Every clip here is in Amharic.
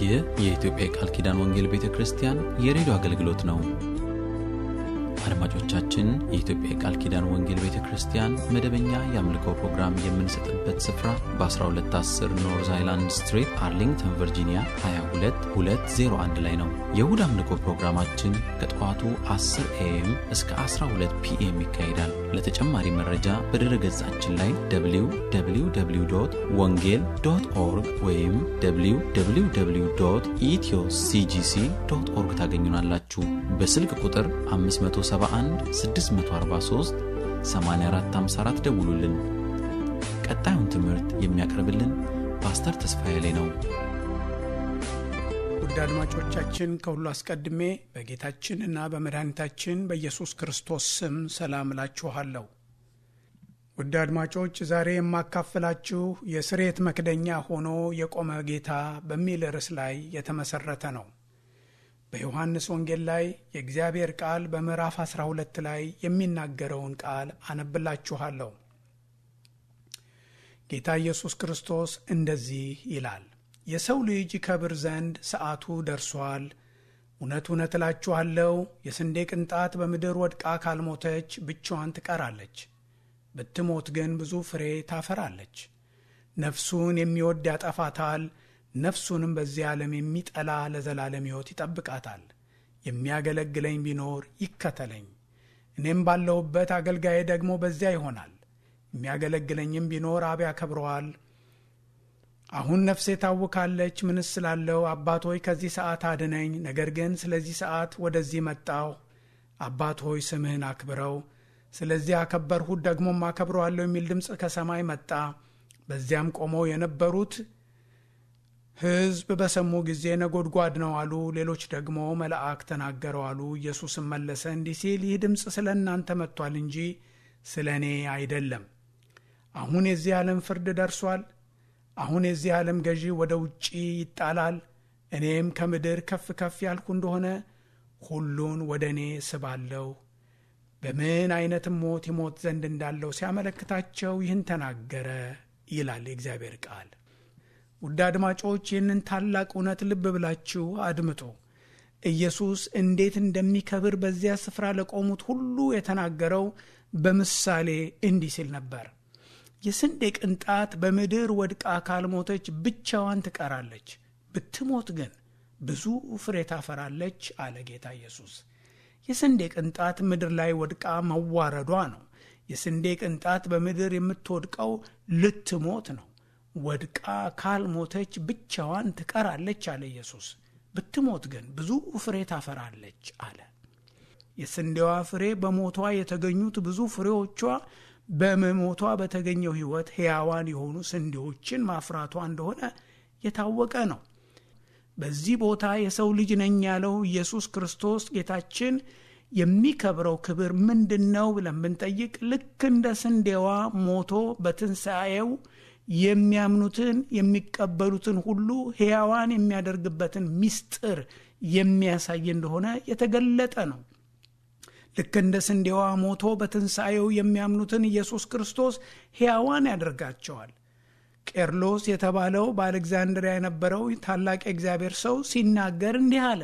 ይህ የኢትዮጵያ የቃል ኪዳን ወንጌል ቤተ ክርስቲያን የሬዲዮ አገልግሎት ነው። አድማጮቻችን፣ የኢትዮጵያ የቃል ኪዳን ወንጌል ቤተ ክርስቲያን መደበኛ የአምልኮ ፕሮግራም የምንሰጥበት ስፍራ በ1210 ኖርዝ አይላንድ ስትሪት አርሊንግተን ቨርጂኒያ 22201 ላይ ነው። የእሁድ አምልኮ ፕሮግራማችን ከጠዋቱ 10 ኤኤም እስከ 12 ፒኤም ይካሄዳል። ለተጨማሪ መረጃ በድረ ገጻችን ላይ www ወንጌል ዶት ኦርግ ወይም www ኢትዮ ሲጂሲ ዶት ኦርግ ታገኙናላችሁ። በስልክ ቁጥር 571 643 8454 ደውሉልን። ቀጣዩን ትምህርት የሚያቀርብልን ፓስተር ተስፋዬ ላይ ነው። ውድ አድማጮቻችን ከሁሉ አስቀድሜ በጌታችን እና በመድኃኒታችን በኢየሱስ ክርስቶስ ስም ሰላም እላችኋለሁ። ውድ አድማጮች ዛሬ የማካፍላችሁ የስሬት መክደኛ ሆኖ የቆመ ጌታ በሚል ርዕስ ላይ የተመሰረተ ነው። በዮሐንስ ወንጌል ላይ የእግዚአብሔር ቃል በምዕራፍ 12 ላይ የሚናገረውን ቃል አነብላችኋለሁ። ጌታ ኢየሱስ ክርስቶስ እንደዚህ ይላል፣ የሰው ልጅ ይከብር ዘንድ ሰዓቱ ደርሷል። እውነት እውነት እላችኋለሁ የስንዴ ቅንጣት በምድር ወድቃ ካልሞተች ብቻዋን ትቀራለች፣ ብትሞት ግን ብዙ ፍሬ ታፈራለች። ነፍሱን የሚወድ ያጠፋታል ነፍሱንም በዚህ ዓለም የሚጠላ ለዘላለም ሕይወት ይጠብቃታል። የሚያገለግለኝ ቢኖር ይከተለኝ፣ እኔም ባለሁበት አገልጋዬ ደግሞ በዚያ ይሆናል። የሚያገለግለኝም ቢኖር አብ ያከብረዋል። አሁን ነፍሴ ታውካለች። ምንስ ስላለው አባት ሆይ ከዚህ ሰዓት አድነኝ። ነገር ግን ስለዚህ ሰዓት ወደዚህ መጣሁ። አባት ሆይ ስምህን አክብረው። ስለዚህ አከበርሁት፣ ደግሞም አከብረዋለሁ የሚል ድምፅ ከሰማይ መጣ። በዚያም ቆመው የነበሩት ሕዝብ በሰሙ ጊዜ ነጎድጓድ ነው አሉ። ሌሎች ደግሞ መልአክ ተናገረው አሉ። ኢየሱስም መለሰ እንዲህ ሲል ይህ ድምፅ ስለ እናንተ መጥቷል እንጂ ስለ እኔ አይደለም። አሁን የዚህ ዓለም ፍርድ ደርሷል። አሁን የዚህ ዓለም ገዢ ወደ ውጪ ይጣላል። እኔም ከምድር ከፍ ከፍ ያልኩ እንደሆነ ሁሉን ወደ እኔ ስባለሁ። በምን አይነትም ሞት ይሞት ዘንድ እንዳለው ሲያመለክታቸው ይህን ተናገረ ይላል የእግዚአብሔር ቃል። ውድ አድማጮች ይህንን ታላቅ እውነት ልብ ብላችሁ አድምጡ። ኢየሱስ እንዴት እንደሚከብር በዚያ ስፍራ ለቆሙት ሁሉ የተናገረው በምሳሌ እንዲህ ሲል ነበር። የስንዴ ቅንጣት በምድር ወድቃ ካልሞተች ብቻዋን ትቀራለች፣ ብትሞት ግን ብዙ ፍሬ ታፈራለች አለ ጌታ ኢየሱስ። የስንዴ ቅንጣት ምድር ላይ ወድቃ መዋረዷ ነው። የስንዴ ቅንጣት በምድር የምትወድቀው ልትሞት ነው። ወድቃ ካልሞተች ብቻዋን ትቀራለች አለ ኢየሱስ። ብትሞት ግን ብዙ ፍሬ ታፈራለች አለ። የስንዴዋ ፍሬ በሞቷ የተገኙት ብዙ ፍሬዎቿ በመሞቷ በተገኘው ሕይወት ሕያዋን የሆኑ ስንዴዎችን ማፍራቷ እንደሆነ የታወቀ ነው። በዚህ ቦታ የሰው ልጅ ነኝ ያለው ኢየሱስ ክርስቶስ ጌታችን የሚከብረው ክብር ምንድን ነው ብለን ብንጠይቅ ልክ እንደ ስንዴዋ ሞቶ በትንሣኤው የሚያምኑትን የሚቀበሉትን ሁሉ ሕያዋን የሚያደርግበትን ምስጢር የሚያሳይ እንደሆነ የተገለጠ ነው። ልክ እንደ ስንዴዋ ሞቶ በትንሣኤው የሚያምኑትን ኢየሱስ ክርስቶስ ሕያዋን ያደርጋቸዋል። ቄርሎስ የተባለው በአሌግዛንድሪያ የነበረው ታላቅ የእግዚአብሔር ሰው ሲናገር እንዲህ አለ፣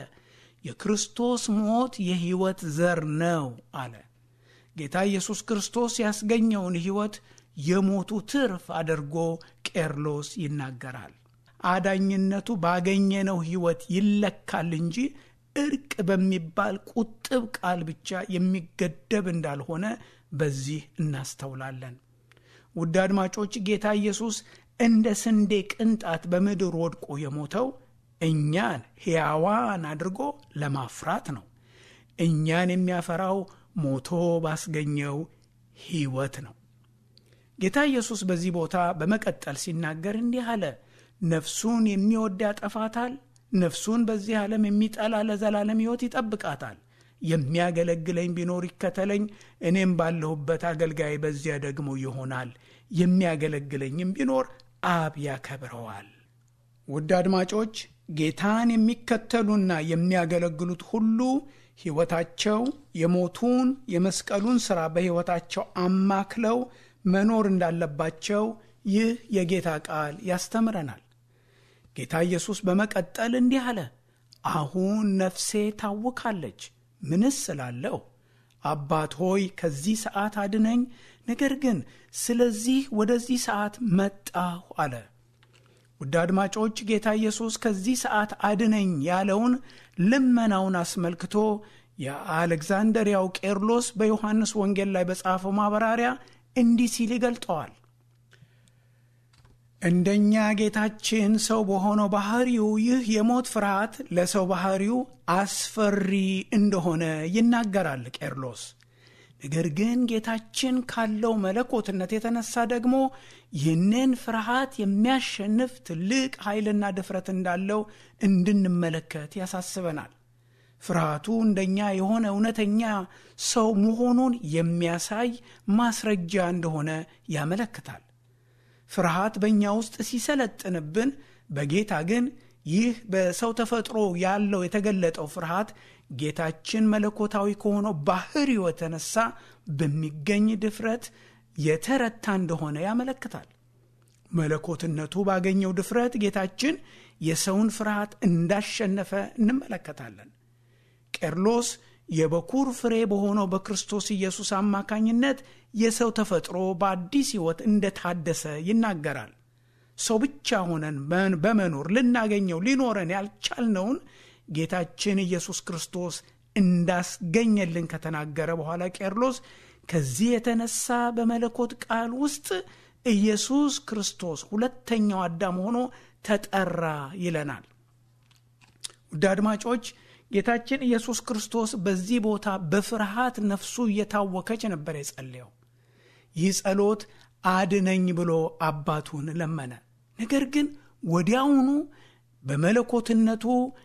የክርስቶስ ሞት የሕይወት ዘር ነው አለ። ጌታ ኢየሱስ ክርስቶስ ያስገኘውን ሕይወት የሞቱ ትርፍ አድርጎ ቄርሎስ ይናገራል። አዳኝነቱ ባገኘነው ሕይወት ይለካል እንጂ እርቅ በሚባል ቁጥብ ቃል ብቻ የሚገደብ እንዳልሆነ በዚህ እናስተውላለን። ውድ አድማጮች ጌታ ኢየሱስ እንደ ስንዴ ቅንጣት በምድር ወድቆ የሞተው እኛን ሕያዋን አድርጎ ለማፍራት ነው። እኛን የሚያፈራው ሞቶ ባስገኘው ሕይወት ነው። ጌታ ኢየሱስ በዚህ ቦታ በመቀጠል ሲናገር እንዲህ አለ፣ ነፍሱን የሚወድ ያጠፋታል፣ ነፍሱን በዚህ ዓለም የሚጠላ ለዘላለም ሕይወት ይጠብቃታል። የሚያገለግለኝ ቢኖር ይከተለኝ፣ እኔም ባለሁበት አገልጋይ በዚያ ደግሞ ይሆናል። የሚያገለግለኝም ቢኖር አብ ያከብረዋል። ውድ አድማጮች ጌታን የሚከተሉና የሚያገለግሉት ሁሉ ሕይወታቸው የሞቱን የመስቀሉን ሥራ በሕይወታቸው አማክለው መኖር እንዳለባቸው ይህ የጌታ ቃል ያስተምረናል። ጌታ ኢየሱስ በመቀጠል እንዲህ አለ፣ አሁን ነፍሴ ታውካለች። ምንስ ስላለው አባት ሆይ ከዚህ ሰዓት አድነኝ፣ ነገር ግን ስለዚህ ወደዚህ ሰዓት መጣሁ አለ። ውድ አድማጮች ጌታ ኢየሱስ ከዚህ ሰዓት አድነኝ ያለውን ልመናውን አስመልክቶ የአሌክዛንደሪያው ቄርሎስ በዮሐንስ ወንጌል ላይ በጻፈው ማብራሪያ እንዲህ ሲል ይገልጠዋል። እንደኛ ጌታችን ሰው በሆነው ባህሪው ይህ የሞት ፍርሃት ለሰው ባህሪው አስፈሪ እንደሆነ ይናገራል ቄርሎስ። ነገር ግን ጌታችን ካለው መለኮትነት የተነሳ ደግሞ ይህንን ፍርሃት የሚያሸንፍ ትልቅ ኃይልና ድፍረት እንዳለው እንድንመለከት ያሳስበናል። ፍርሃቱ እንደኛ የሆነ እውነተኛ ሰው መሆኑን የሚያሳይ ማስረጃ እንደሆነ ያመለክታል። ፍርሃት በእኛ ውስጥ ሲሰለጥንብን፣ በጌታ ግን ይህ በሰው ተፈጥሮ ያለው የተገለጠው ፍርሃት ጌታችን መለኮታዊ ከሆነው ባህሪው የተነሳ በሚገኝ ድፍረት የተረታ እንደሆነ ያመለክታል። መለኮትነቱ ባገኘው ድፍረት ጌታችን የሰውን ፍርሃት እንዳሸነፈ እንመለከታለን። ቄርሎስ የበኩር ፍሬ በሆነው በክርስቶስ ኢየሱስ አማካኝነት የሰው ተፈጥሮ በአዲስ ሕይወት እንደታደሰ ይናገራል። ሰው ብቻ ሆነን በመኖር ልናገኘው ሊኖረን ያልቻልነውን ጌታችን ኢየሱስ ክርስቶስ እንዳስገኘልን ከተናገረ በኋላ ቄርሎስ ከዚህ የተነሳ በመለኮት ቃል ውስጥ ኢየሱስ ክርስቶስ ሁለተኛው አዳም ሆኖ ተጠራ ይለናል። ውድ አድማጮች ጌታችን ኢየሱስ ክርስቶስ በዚህ ቦታ በፍርሃት ነፍሱ እየታወከች ነበር የጸለየው። ይህ ጸሎት አድነኝ ብሎ አባቱን ለመነ። ነገር ግን ወዲያውኑ በመለኮትነቱ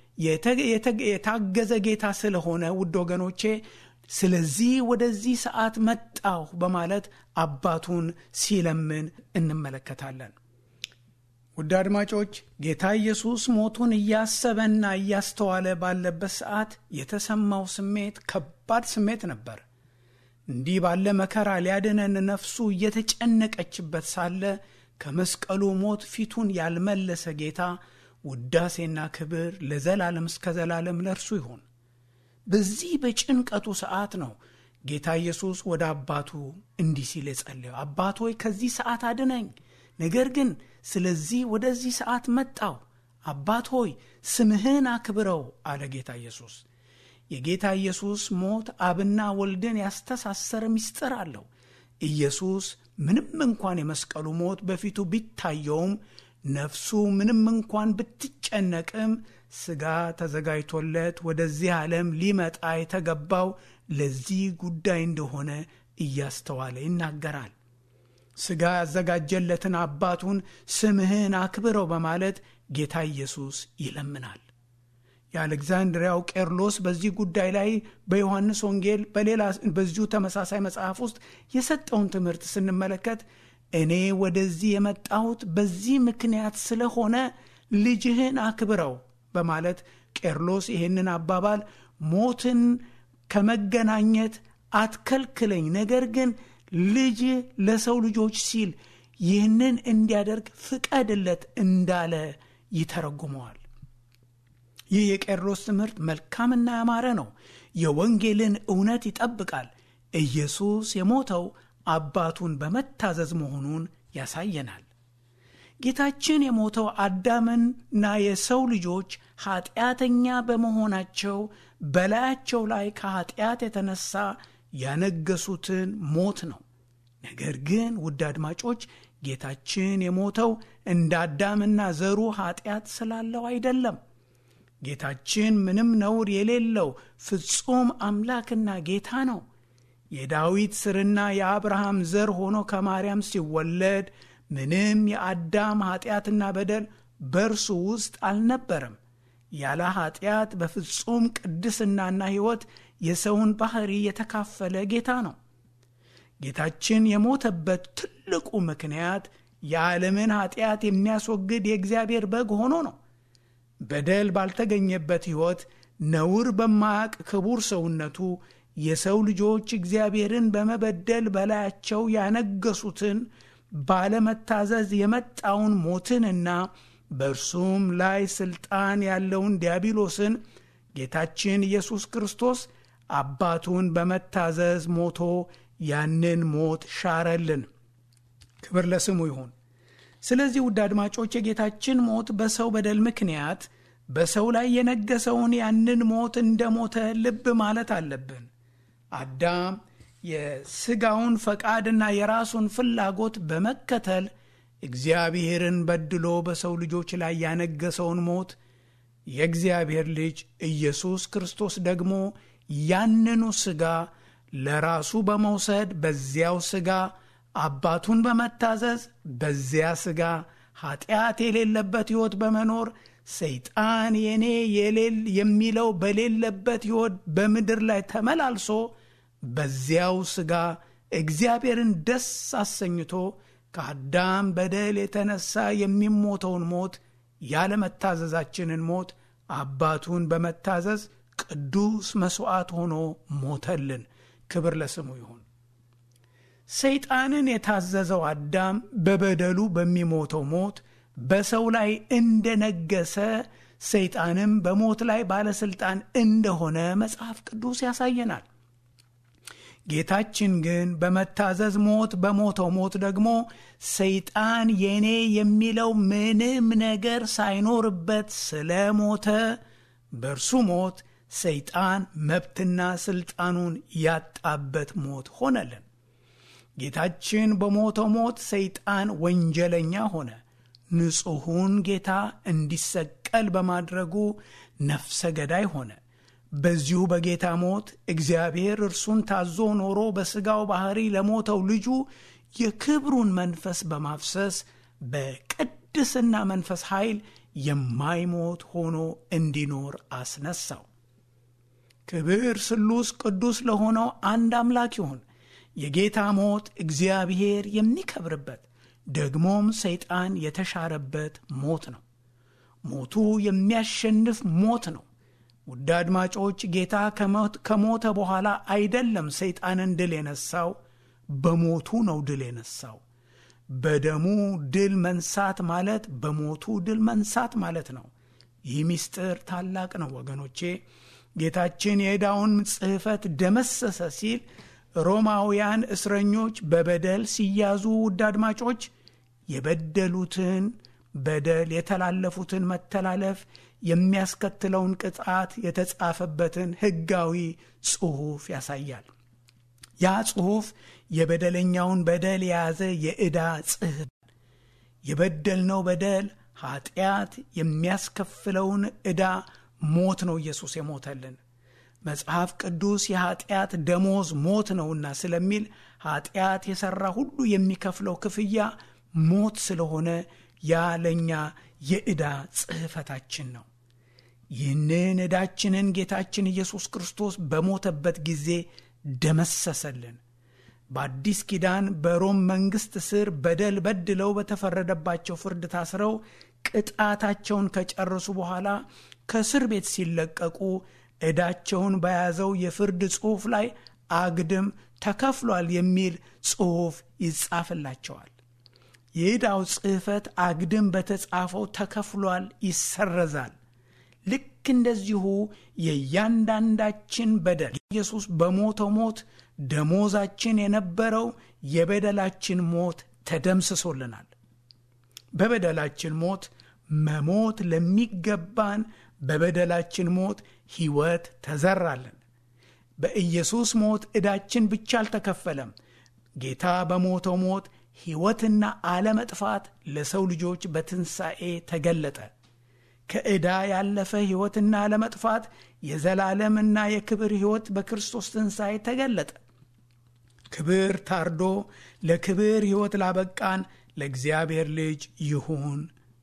የታገዘ ጌታ ስለሆነ ውድ ወገኖቼ፣ ስለዚህ ወደዚህ ሰዓት መጣሁ በማለት አባቱን ሲለምን እንመለከታለን። ውድ አድማጮች ጌታ ኢየሱስ ሞቱን እያሰበና እያስተዋለ ባለበት ሰዓት የተሰማው ስሜት ከባድ ስሜት ነበር። እንዲህ ባለ መከራ ሊያድነን ነፍሱ እየተጨነቀችበት ሳለ ከመስቀሉ ሞት ፊቱን ያልመለሰ ጌታ ውዳሴና ክብር ለዘላለም እስከ ዘላለም ለእርሱ ይሁን። በዚህ በጭንቀቱ ሰዓት ነው ጌታ ኢየሱስ ወደ አባቱ እንዲህ ሲል የጸለየው፣ አባት ሆይ ከዚህ ሰዓት አድነኝ ነገር ግን ስለዚህ ወደዚህ ሰዓት መጣው። አባት ሆይ ስምህን አክብረው አለ ጌታ ኢየሱስ። የጌታ ኢየሱስ ሞት አብና ወልድን ያስተሳሰረ ምስጢር አለው። ኢየሱስ ምንም እንኳን የመስቀሉ ሞት በፊቱ ቢታየውም ነፍሱ ምንም እንኳን ብትጨነቅም ሥጋ ተዘጋጅቶለት ወደዚህ ዓለም ሊመጣ የተገባው ለዚህ ጉዳይ እንደሆነ እያስተዋለ ይናገራል። ሥጋ ያዘጋጀለትን አባቱን ስምህን አክብረው በማለት ጌታ ኢየሱስ ይለምናል። የአሌክዛንድሪያው ቄርሎስ በዚህ ጉዳይ ላይ በዮሐንስ ወንጌል በሌላ በዚሁ ተመሳሳይ መጽሐፍ ውስጥ የሰጠውን ትምህርት ስንመለከት እኔ ወደዚህ የመጣሁት በዚህ ምክንያት ስለሆነ ልጅህን አክብረው በማለት ቄርሎስ ይህንን አባባል ሞትን ከመገናኘት አትከልክለኝ፣ ነገር ግን ልጅ ለሰው ልጆች ሲል ይህንን እንዲያደርግ ፍቀድለት እንዳለ ይተረጉመዋል። ይህ የቄርሎስ ትምህርት መልካምና ያማረ ነው። የወንጌልን እውነት ይጠብቃል። ኢየሱስ የሞተው አባቱን በመታዘዝ መሆኑን ያሳየናል። ጌታችን የሞተው አዳምና የሰው ልጆች ኀጢአተኛ በመሆናቸው በላያቸው ላይ ከኀጢአት የተነሳ ያነገሱትን ሞት ነው። ነገር ግን ውድ አድማጮች ጌታችን የሞተው እንደ አዳምና ዘሩ ኀጢአት ስላለው አይደለም። ጌታችን ምንም ነውር የሌለው ፍጹም አምላክና ጌታ ነው። የዳዊት ስርና የአብርሃም ዘር ሆኖ ከማርያም ሲወለድ ምንም የአዳም ኀጢአትና በደል በእርሱ ውስጥ አልነበረም። ያለ ኀጢአት በፍጹም ቅድስናና ሕይወት የሰውን ባሕሪ የተካፈለ ጌታ ነው። ጌታችን የሞተበት ትልቁ ምክንያት የዓለምን ኀጢአት የሚያስወግድ የእግዚአብሔር በግ ሆኖ ነው። በደል ባልተገኘበት ሕይወት ነውር በማያቅ ክቡር ሰውነቱ የሰው ልጆች እግዚአብሔርን በመበደል በላያቸው ያነገሱትን ባለመታዘዝ የመጣውን ሞትንና በእርሱም ላይ ሥልጣን ያለውን ዲያብሎስን ጌታችን ኢየሱስ ክርስቶስ አባቱን በመታዘዝ ሞቶ ያንን ሞት ሻረልን። ክብር ለስሙ ይሁን። ስለዚህ ውድ አድማጮች የጌታችን ሞት በሰው በደል ምክንያት በሰው ላይ የነገሰውን ያንን ሞት እንደ ሞተ ልብ ማለት አለብን። አዳም የሥጋውን ፈቃድና የራሱን ፍላጎት በመከተል እግዚአብሔርን በድሎ በሰው ልጆች ላይ ያነገሰውን ሞት የእግዚአብሔር ልጅ ኢየሱስ ክርስቶስ ደግሞ ያንኑ ሥጋ ለራሱ በመውሰድ በዚያው ሥጋ አባቱን በመታዘዝ በዚያ ሥጋ ኃጢአት የሌለበት ሕይወት በመኖር ሰይጣን የኔ የሌል የሚለው በሌለበት ሕይወት በምድር ላይ ተመላልሶ በዚያው ሥጋ እግዚአብሔርን ደስ አሰኝቶ ከአዳም በደል የተነሳ የሚሞተውን ሞት ያለመታዘዛችንን ሞት አባቱን በመታዘዝ ቅዱስ መሥዋዕት ሆኖ ሞተልን። ክብር ለስሙ ይሁን። ሰይጣንን የታዘዘው አዳም በበደሉ በሚሞተው ሞት በሰው ላይ እንደነገሰ ሰይጣንም በሞት ላይ ባለሥልጣን እንደሆነ መጽሐፍ ቅዱስ ያሳየናል። ጌታችን ግን በመታዘዝ ሞት በሞተው ሞት ደግሞ ሰይጣን የኔ የሚለው ምንም ነገር ሳይኖርበት ስለሞተ በእርሱ ሞት ሰይጣን መብትና ስልጣኑን ያጣበት ሞት ሆነልን። ጌታችን በሞተው ሞት ሰይጣን ወንጀለኛ ሆነ። ንጹሑን ጌታ እንዲሰቀል በማድረጉ ነፍሰ ገዳይ ሆነ። በዚሁ በጌታ ሞት እግዚአብሔር እርሱን ታዞ ኖሮ በሥጋው ባሕሪ ለሞተው ልጁ የክብሩን መንፈስ በማፍሰስ በቅድስና መንፈስ ኃይል የማይሞት ሆኖ እንዲኖር አስነሳው። ክብር ስሉስ ቅዱስ ለሆነው አንድ አምላክ ይሁን። የጌታ ሞት እግዚአብሔር የሚከብርበት ደግሞም ሰይጣን የተሻረበት ሞት ነው። ሞቱ የሚያሸንፍ ሞት ነው። ውድ አድማጮች ጌታ ከሞተ በኋላ አይደለም ሰይጣንን ድል የነሳው፣ በሞቱ ነው ድል የነሳው። በደሙ ድል መንሳት ማለት በሞቱ ድል መንሳት ማለት ነው። ይህ ምስጢር ታላቅ ነው ወገኖቼ። ጌታችን የዕዳውን ጽሕፈት ደመሰሰ ሲል ሮማውያን እስረኞች በበደል ሲያዙ ውድ አድማጮች የበደሉትን በደል የተላለፉትን መተላለፍ የሚያስከትለውን ቅጣት የተጻፈበትን ሕጋዊ ጽሑፍ ያሳያል። ያ ጽሑፍ የበደለኛውን በደል የያዘ የዕዳ ጽሕፈት የበደልነው በደል ኃጢአት የሚያስከፍለውን ዕዳ ሞት ነው ኢየሱስ የሞተልን። መጽሐፍ ቅዱስ የኃጢአት ደሞዝ ሞት ነውና ስለሚል ኃጢአት የሠራ ሁሉ የሚከፍለው ክፍያ ሞት ስለሆነ ያ ለእኛ የዕዳ ጽሕፈታችን ነው። ይህንን ዕዳችንን ጌታችን ኢየሱስ ክርስቶስ በሞተበት ጊዜ ደመሰሰልን። በአዲስ ኪዳን በሮም መንግሥት ስር በደል በድለው በተፈረደባቸው ፍርድ ታስረው ቅጣታቸውን ከጨረሱ በኋላ ከእስር ቤት ሲለቀቁ ዕዳቸውን በያዘው የፍርድ ጽሑፍ ላይ አግድም ተከፍሏል የሚል ጽሑፍ ይጻፍላቸዋል። የዕዳው ጽሕፈት አግድም በተጻፈው ተከፍሏል ይሰረዛል። ልክ እንደዚሁ የእያንዳንዳችን በደል ኢየሱስ በሞተው ሞት ደሞዛችን የነበረው የበደላችን ሞት ተደምስሶልናል። በበደላችን ሞት መሞት ለሚገባን በበደላችን ሞት ሕይወት ተዘራለን። በኢየሱስ ሞት ዕዳችን ብቻ አልተከፈለም። ጌታ በሞተው ሞት ሕይወትና አለመጥፋት ለሰው ልጆች በትንሣኤ ተገለጠ። ከዕዳ ያለፈ ሕይወትና አለመጥፋት የዘላለምና የክብር ሕይወት በክርስቶስ ትንሣኤ ተገለጠ። ክብር ታርዶ ለክብር ሕይወት ላበቃን ለእግዚአብሔር ልጅ ይሁን።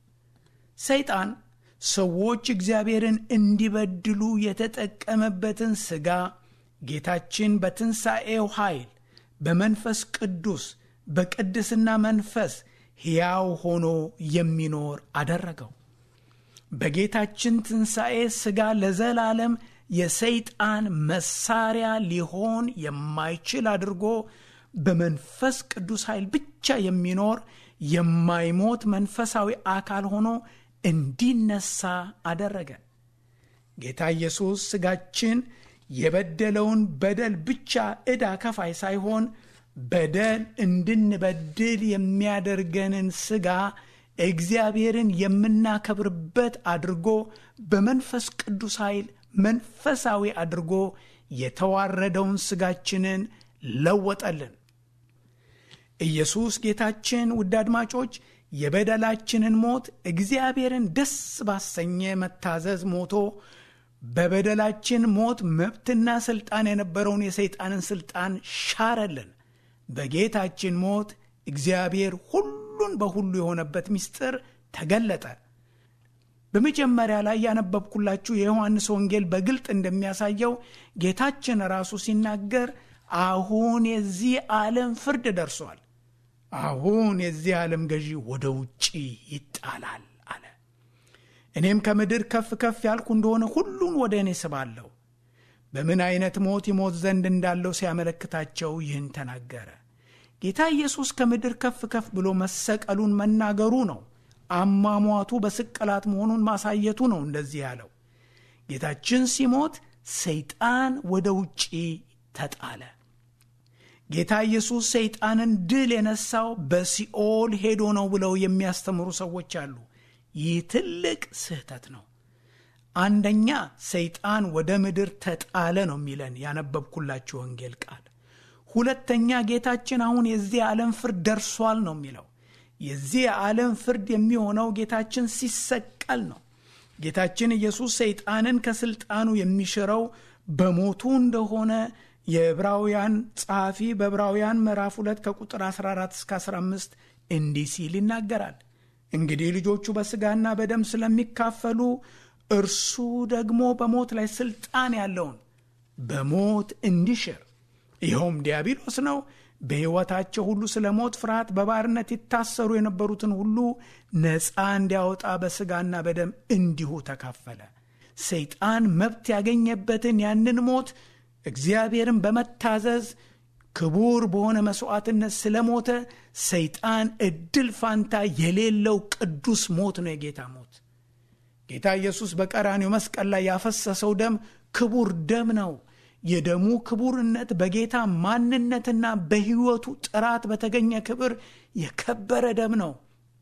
ሰይጣን ሰዎች እግዚአብሔርን እንዲበድሉ የተጠቀመበትን ሥጋ ጌታችን በትንሣኤው ኃይል በመንፈስ ቅዱስ በቅድስና መንፈስ ሕያው ሆኖ የሚኖር አደረገው። በጌታችን ትንሣኤ ሥጋ ለዘላለም የሰይጣን መሳሪያ ሊሆን የማይችል አድርጎ በመንፈስ ቅዱስ ኃይል ብቻ የሚኖር የማይሞት መንፈሳዊ አካል ሆኖ እንዲነሳ አደረገ። ጌታ ኢየሱስ ሥጋችን የበደለውን በደል ብቻ ዕዳ ከፋይ ሳይሆን በደል እንድንበድል የሚያደርገንን ሥጋ እግዚአብሔርን የምናከብርበት አድርጎ በመንፈስ ቅዱስ ኃይል መንፈሳዊ አድርጎ የተዋረደውን ሥጋችንን ለወጠልን። ኢየሱስ ጌታችን ውድ አድማጮች የበደላችንን ሞት እግዚአብሔርን ደስ ባሰኘ መታዘዝ ሞቶ በበደላችን ሞት መብትና ሥልጣን የነበረውን የሰይጣንን ሥልጣን ሻረልን። በጌታችን ሞት እግዚአብሔር ሁሉን በሁሉ የሆነበት ምስጢር ተገለጠ። በመጀመሪያ ላይ ያነበብኩላችሁ የዮሐንስ ወንጌል በግልጥ እንደሚያሳየው ጌታችን ራሱ ሲናገር አሁን የዚህ ዓለም ፍርድ ደርሷል፣ አሁን የዚህ ዓለም ገዢ ወደ ውጪ ይጣላል አለ። እኔም ከምድር ከፍ ከፍ ያልኩ እንደሆነ ሁሉን ወደ እኔ ስባለሁ። በምን አይነት ሞት ይሞት ዘንድ እንዳለው ሲያመለክታቸው ይህን ተናገረ። ጌታ ኢየሱስ ከምድር ከፍ ከፍ ብሎ መሰቀሉን መናገሩ ነው። አሟሟቱ በስቅላት መሆኑን ማሳየቱ ነው። እንደዚህ ያለው ጌታችን ሲሞት ሰይጣን ወደ ውጪ ተጣለ። ጌታ ኢየሱስ ሰይጣንን ድል የነሳው በሲኦል ሄዶ ነው ብለው የሚያስተምሩ ሰዎች አሉ። ይህ ትልቅ ስህተት ነው። አንደኛ ሰይጣን ወደ ምድር ተጣለ ነው የሚለን ያነበብኩላችሁ ወንጌል ቃል። ሁለተኛ ጌታችን አሁን የዚህ ዓለም ፍርድ ደርሷል ነው የሚለው። የዚህ ዓለም ፍርድ የሚሆነው ጌታችን ሲሰቀል ነው። ጌታችን ኢየሱስ ሰይጣንን ከስልጣኑ የሚሽረው በሞቱ እንደሆነ የዕብራውያን ጸሐፊ በዕብራውያን ምዕራፍ 2 ከቁጥር 14 እስከ 15 እንዲህ ሲል ይናገራል። እንግዲህ ልጆቹ በሥጋና በደም ስለሚካፈሉ እርሱ ደግሞ በሞት ላይ ስልጣን ያለውን በሞት እንዲሽር ይኸውም ዲያብሎስ ነው። በሕይወታቸው ሁሉ ስለ ሞት ፍርሃት በባርነት ይታሰሩ የነበሩትን ሁሉ ነፃ እንዲያወጣ በሥጋና በደም እንዲሁ ተካፈለ። ሰይጣን መብት ያገኘበትን ያንን ሞት እግዚአብሔርን በመታዘዝ ክቡር በሆነ መሥዋዕትነት ስለሞተ ሰይጣን እድል ፋንታ የሌለው ቅዱስ ሞት ነው የጌታ ሞት። ጌታ ኢየሱስ በቀራኔው መስቀል ላይ ያፈሰሰው ደም ክቡር ደም ነው። የደሙ ክቡርነት በጌታ ማንነትና በሕይወቱ ጥራት በተገኘ ክብር የከበረ ደም ነው።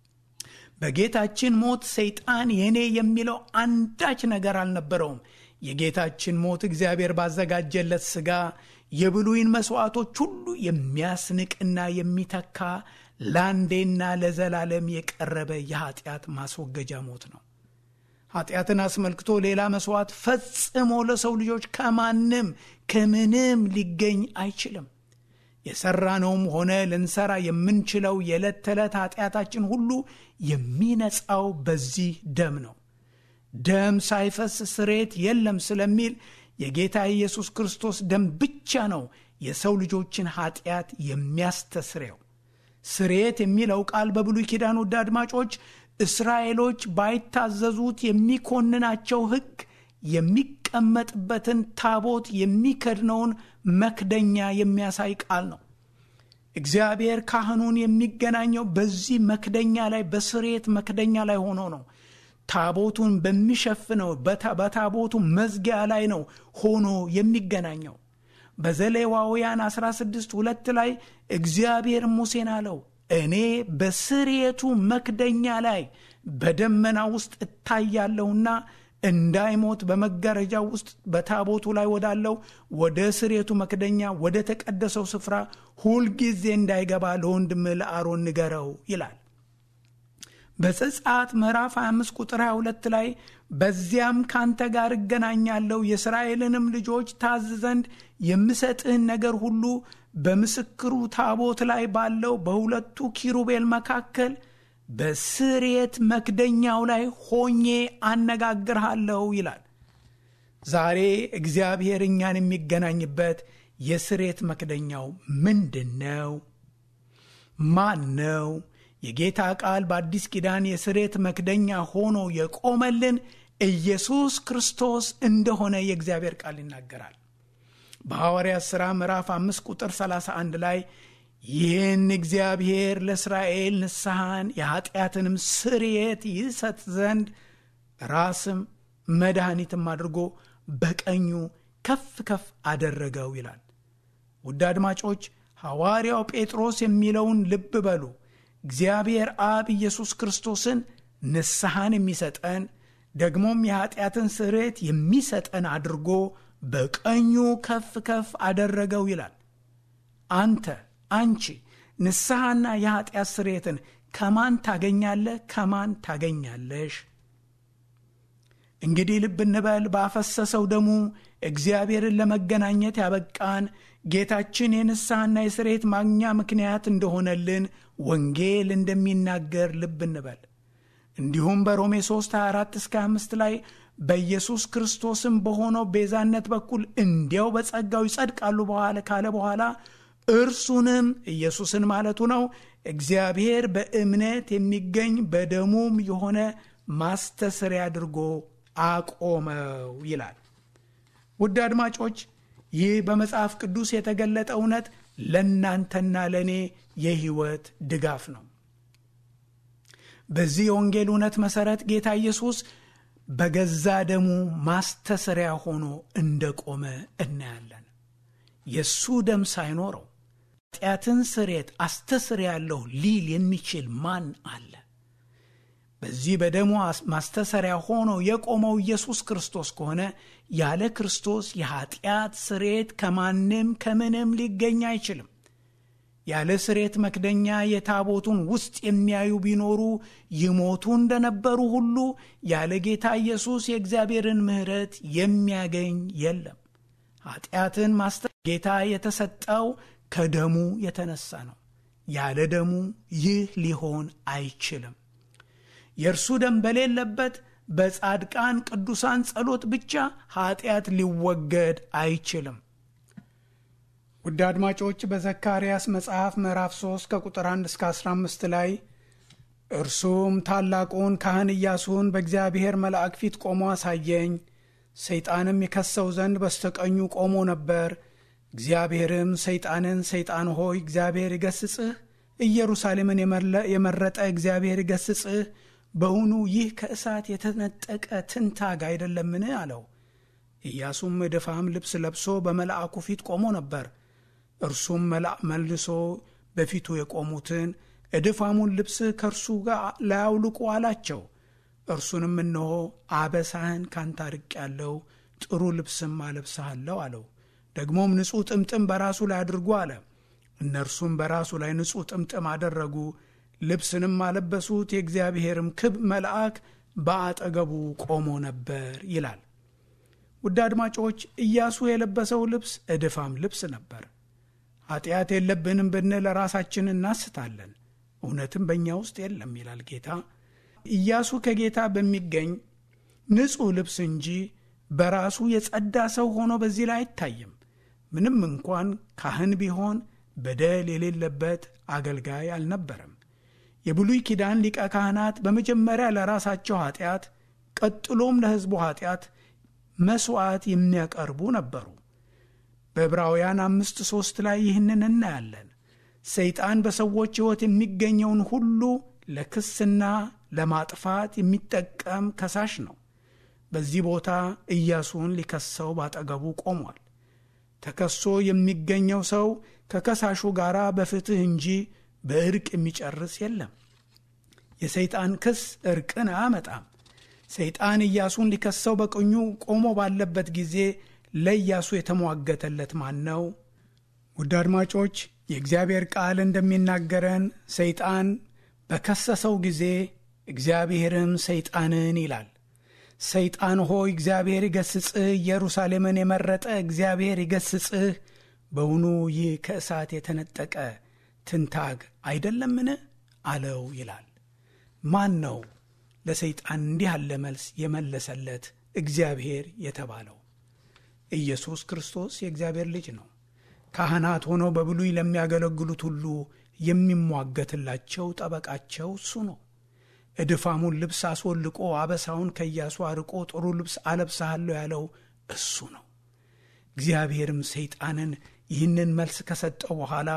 በጌታችን ሞት ሰይጣን የኔ የሚለው አንዳች ነገር አልነበረውም። የጌታችን ሞት እግዚአብሔር ባዘጋጀለት ሥጋ የብሉይን መሥዋዕቶች ሁሉ የሚያስንቅና የሚተካ ለአንዴና ለዘላለም የቀረበ የኀጢአት ማስወገጃ ሞት ነው። ኃጢአትን አስመልክቶ ሌላ መሥዋዕት ፈጽሞ ለሰው ልጆች ከማንም ከምንም ሊገኝ አይችልም። የሠራነውም ሆነ ልንሠራ የምንችለው የዕለት ተዕለት ኃጢአታችን ሁሉ የሚነጻው በዚህ ደም ነው። ደም ሳይፈስ ስሬት የለም ስለሚል የጌታ ኢየሱስ ክርስቶስ ደም ብቻ ነው የሰው ልጆችን ኃጢአት የሚያስተስሬው። ስሬት የሚለው ቃል በብሉይ ኪዳን ውድ አድማጮች እስራኤሎች ባይታዘዙት የሚኮንናቸው ሕግ የሚቀመጥበትን ታቦት የሚከድነውን መክደኛ የሚያሳይ ቃል ነው። እግዚአብሔር ካህኑን የሚገናኘው በዚህ መክደኛ ላይ በስሬት መክደኛ ላይ ሆኖ ነው። ታቦቱን በሚሸፍነው በታቦቱ መዝጊያ ላይ ነው ሆኖ የሚገናኘው። በዘሌዋውያን 16 ሁለት ላይ እግዚአብሔር ሙሴን አለው እኔ በስርየቱ መክደኛ ላይ በደመና ውስጥ እታያለሁና እንዳይሞት በመጋረጃው ውስጥ በታቦቱ ላይ ወዳለው ወደ ስርየቱ መክደኛ ወደ ተቀደሰው ስፍራ ሁልጊዜ እንዳይገባ ለወንድም ለአሮን ንገረው ይላል። በዘጸአት ምዕራፍ 25 ቁጥር 22 ላይ በዚያም ካንተ ጋር እገናኛለሁ የእስራኤልንም ልጆች ታዝ ዘንድ የምሰጥህን ነገር ሁሉ በምስክሩ ታቦት ላይ ባለው በሁለቱ ኪሩቤል መካከል በስርየት መክደኛው ላይ ሆኜ አነጋግርሃለሁ ይላል። ዛሬ እግዚአብሔር እኛን የሚገናኝበት የስርየት መክደኛው ምንድን ነው? ማን ነው? የጌታ ቃል በአዲስ ኪዳን የስርየት መክደኛ ሆኖ የቆመልን ኢየሱስ ክርስቶስ እንደሆነ የእግዚአብሔር ቃል ይናገራል። በሐዋርያት ሥራ ምዕራፍ 5 ቁጥር 31 ላይ ይህን እግዚአብሔር ለእስራኤል ንስሐን የኀጢአትንም ስርየት ይሰጥ ዘንድ ራስም መድኃኒትም አድርጎ በቀኙ ከፍ ከፍ አደረገው ይላል። ውድ አድማጮች ሐዋርያው ጴጥሮስ የሚለውን ልብ በሉ። እግዚአብሔር አብ ኢየሱስ ክርስቶስን ንስሐን የሚሰጠን ደግሞም የኀጢአትን ስርየት የሚሰጠን አድርጎ በቀኙ ከፍ ከፍ አደረገው ይላል። አንተ አንቺ ንስሐና የኀጢአት ስርየትን ከማን ታገኛለህ? ከማን ታገኛለሽ? እንግዲህ ልብ እንበል። ባፈሰሰው ደሙ እግዚአብሔርን ለመገናኘት ያበቃን ጌታችን የንስሐና የስርየት ማግኛ ምክንያት እንደሆነልን ወንጌል እንደሚናገር ልብ እንበል። እንዲሁም በሮሜ 3 24 እስከ 5 ላይ በኢየሱስ ክርስቶስም በሆነው ቤዛነት በኩል እንዲያው በጸጋው ይጸድቃሉ በኋላ ካለ በኋላ እርሱንም ኢየሱስን ማለቱ ነው እግዚአብሔር በእምነት የሚገኝ በደሙም የሆነ ማስተስሪያ አድርጎ አቆመው ይላል። ውድ አድማጮች ይህ በመጽሐፍ ቅዱስ የተገለጠ እውነት ለእናንተና ለእኔ የሕይወት ድጋፍ ነው። በዚህ የወንጌል እውነት መሠረት ጌታ ኢየሱስ በገዛ ደሙ ማስተሰሪያ ሆኖ እንደቆመ እናያለን። የእሱ ደም ሳይኖረው ኃጢአትን ስርየት አስተስርያለሁ ሊል የሚችል ማን አለ? በዚህ በደሙ ማስተሰሪያ ሆኖ የቆመው ኢየሱስ ክርስቶስ ከሆነ ያለ ክርስቶስ የኃጢአት ስርየት ከማንም ከምንም ሊገኝ አይችልም። ያለ ስርየት መክደኛ የታቦቱን ውስጥ የሚያዩ ቢኖሩ ይሞቱ እንደነበሩ ሁሉ ያለ ጌታ ኢየሱስ የእግዚአብሔርን ምሕረት የሚያገኝ የለም። ኃጢአትን ማስተ ጌታ የተሰጠው ከደሙ የተነሳ ነው። ያለ ደሙ ይህ ሊሆን አይችልም። የእርሱ ደም በሌለበት በጻድቃን ቅዱሳን ጸሎት ብቻ ኃጢአት ሊወገድ አይችልም። ውድ አድማጮች በዘካርያስ መጽሐፍ ምዕራፍ 3 ከቁጥር 1 እስከ 15 ላይ እርሱም ታላቁን ካህን ኢያሱን በእግዚአብሔር መልአክ ፊት ቆሞ አሳየኝ። ሰይጣንም የከሰው ዘንድ በስተቀኙ ቆሞ ነበር። እግዚአብሔርም ሰይጣንን ሰይጣን ሆይ እግዚአብሔር ይገስጽህ፣ ኢየሩሳሌምን የመረጠ እግዚአብሔር ይገስጽህ፣ በውኑ ይህ ከእሳት የተነጠቀ ትንታግ አይደለምን? አለው። ኢያሱም እድፋም ልብስ ለብሶ በመልአኩ ፊት ቆሞ ነበር። እርሱም መልሶ በፊቱ የቆሙትን እድፋሙን ልብስ ከእርሱ ጋር ላያውልቁ አላቸው። እርሱንም እነሆ አበሳህን ካንተ አርቄአለሁ፣ ጥሩ ልብስም አለብስሃለሁ አለው። ደግሞም ንጹሕ ጥምጥም በራሱ ላይ አድርጉ አለ። እነርሱም በራሱ ላይ ንጹሕ ጥምጥም አደረጉ፣ ልብስንም አለበሱት። የእግዚአብሔርም ክብ መልአክ በአጠገቡ ቆሞ ነበር ይላል። ውድ አድማጮች ኢያሱ የለበሰው ልብስ እድፋም ልብስ ነበር። ኃጢአት የለብንም ብንል ራሳችን እናስታለን፣ እውነትም በእኛ ውስጥ የለም ይላል ጌታ። ኢያሱ ከጌታ በሚገኝ ንጹሕ ልብስ እንጂ በራሱ የጸዳ ሰው ሆኖ በዚህ ላይ አይታይም። ምንም እንኳን ካህን ቢሆን በደል የሌለበት አገልጋይ አልነበረም። የብሉይ ኪዳን ሊቀ ካህናት በመጀመሪያ ለራሳቸው ኃጢአት፣ ቀጥሎም ለሕዝቡ ኃጢአት መሥዋዕት የሚያቀርቡ ነበሩ። በዕብራውያን አምስት ሦስት ላይ ይህንን እናያለን። ሰይጣን በሰዎች ሕይወት የሚገኘውን ሁሉ ለክስና ለማጥፋት የሚጠቀም ከሳሽ ነው። በዚህ ቦታ ኢያሱን ሊከሰው ባጠገቡ ቆሟል። ተከሶ የሚገኘው ሰው ከከሳሹ ጋር በፍትሕ እንጂ በእርቅ የሚጨርስ የለም። የሰይጣን ክስ እርቅን አያመጣም። ሰይጣን ኢያሱን ሊከሰው በቀኙ ቆሞ ባለበት ጊዜ ለኢያሱ የተሟገተለት ማን ነው? ውድ አድማጮች የእግዚአብሔር ቃል እንደሚናገረን ሰይጣን በከሰሰው ጊዜ እግዚአብሔርም ሰይጣንን ይላል፣ ሰይጣን ሆይ እግዚአብሔር ይገስጽህ፣ ኢየሩሳሌምን የመረጠ እግዚአብሔር ይገስጽህ፣ በውኑ ይህ ከእሳት የተነጠቀ ትንታግ አይደለምን? አለው ይላል። ማን ነው ለሰይጣን እንዲህ ያለ መልስ የመለሰለት እግዚአብሔር የተባለው? ኢየሱስ ክርስቶስ የእግዚአብሔር ልጅ ነው። ካህናት ሆነው በብሉይ ለሚያገለግሉት ሁሉ የሚሟገትላቸው ጠበቃቸው እሱ ነው። እድፋሙን ልብስ አስወልቆ አበሳውን ከኢያሱ አርቆ ጥሩ ልብስ አለብስሃለሁ ያለው እሱ ነው። እግዚአብሔርም ሰይጣንን ይህንን መልስ ከሰጠው በኋላ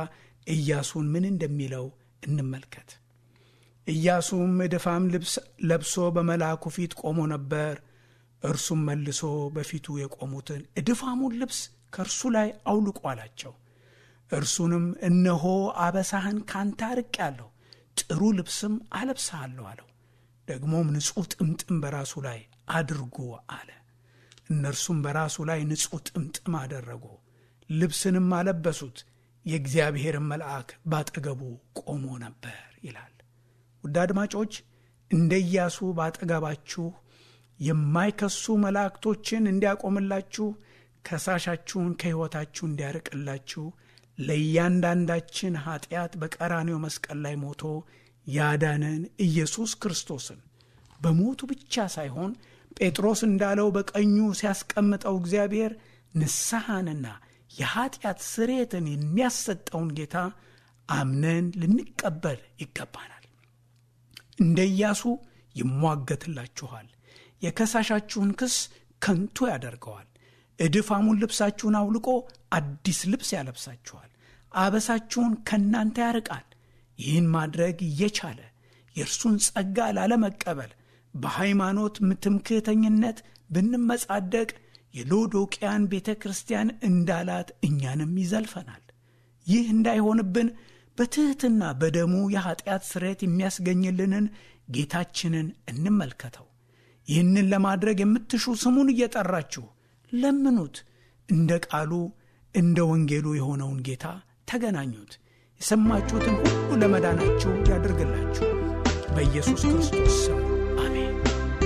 ኢያሱን ምን እንደሚለው እንመልከት። ኢያሱም እድፋም ልብስ ለብሶ በመልአኩ ፊት ቆሞ ነበር። እርሱም መልሶ በፊቱ የቆሙትን እድፋሙን ልብስ ከእርሱ ላይ አውልቁ አላቸው። እርሱንም እነሆ አበሳህን ካንተ አርቄአለሁ፣ ጥሩ ልብስም አለብስሃለሁ አለው። ደግሞም ንጹሕ ጥምጥም በራሱ ላይ አድርጎ አለ። እነርሱም በራሱ ላይ ንጹሕ ጥምጥም አደረጉ፣ ልብስንም አለበሱት። የእግዚአብሔርን መልአክ ባጠገቡ ቆሞ ነበር ይላል። ውድ አድማጮች እንደ ኢያሱ ባጠገባችሁ የማይከሱ መላእክቶችን እንዲያቆምላችሁ ከሳሻችሁን ከሕይወታችሁ እንዲያርቅላችሁ ለእያንዳንዳችን ኀጢአት በቀራኔው መስቀል ላይ ሞቶ ያዳነን ኢየሱስ ክርስቶስን በሞቱ ብቻ ሳይሆን ጴጥሮስ እንዳለው በቀኙ ሲያስቀምጠው እግዚአብሔር ንስሐንና የኀጢአት ስርየትን የሚያሰጠውን ጌታ አምነን ልንቀበል ይገባናል። እንደ ኢያሱ ይሟገትላችኋል፣ የከሳሻችሁን ክስ ከንቱ ያደርገዋል። እድፋሙን ልብሳችሁን አውልቆ አዲስ ልብስ ያለብሳችኋል፣ አበሳችሁን ከእናንተ ያርቃል። ይህን ማድረግ እየቻለ የእርሱን ጸጋ ላለመቀበል በሃይማኖት ትምክህተኝነት ብንመጻደቅ የሎዶቅያን ቤተ ክርስቲያን እንዳላት እኛንም ይዘልፈናል። ይህ እንዳይሆንብን በትሕትና በደሙ የኀጢአት ስርየት የሚያስገኝልንን ጌታችንን እንመልከተው። ይህንን ለማድረግ የምትሹ ስሙን እየጠራችሁ ለምኑት። እንደ ቃሉ እንደ ወንጌሉ የሆነውን ጌታ ተገናኙት። የሰማችሁትን ሁሉ ለመዳናችሁ ያድርግላችሁ። በኢየሱስ ክርስቶስ ስም አሜን።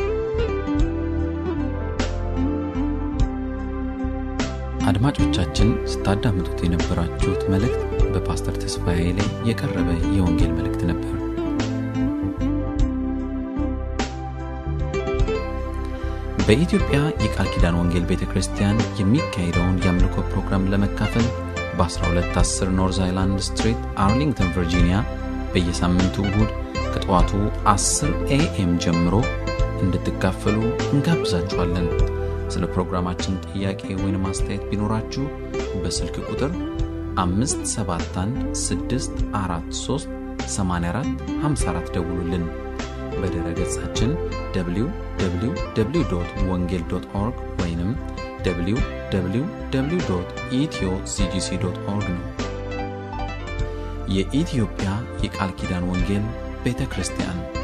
አድማጮቻችን ስታዳምጡት የነበራችሁት መልእክት በፓስተር ተስፋዬ ላይ የቀረበ የወንጌል መልእክት ነበር። በኢትዮጵያ የቃል ኪዳን ወንጌል ቤተ ክርስቲያን የሚካሄደውን የአምልኮ ፕሮግራም ለመካፈል በ1210 ኖርዝ አይላንድ ስትሪት አርሊንግተን ቨርጂኒያ በየሳምንቱ እሁድ ከጠዋቱ 10 ኤኤም ጀምሮ እንድትካፈሉ እንጋብዛችኋለን። ስለ ፕሮግራማችን ጥያቄ ወይም አስተያየት ቢኖራችሁ በስልክ ቁጥር 571 ደውሉልን። በድረ ገጻችን www ወንጌል ኦርግ ወይም www ኢትዮ ሲጂሲ ኦርግ ነው። የኢትዮጵያ የቃል ኪዳን ወንጌል ቤተ ክርስቲያን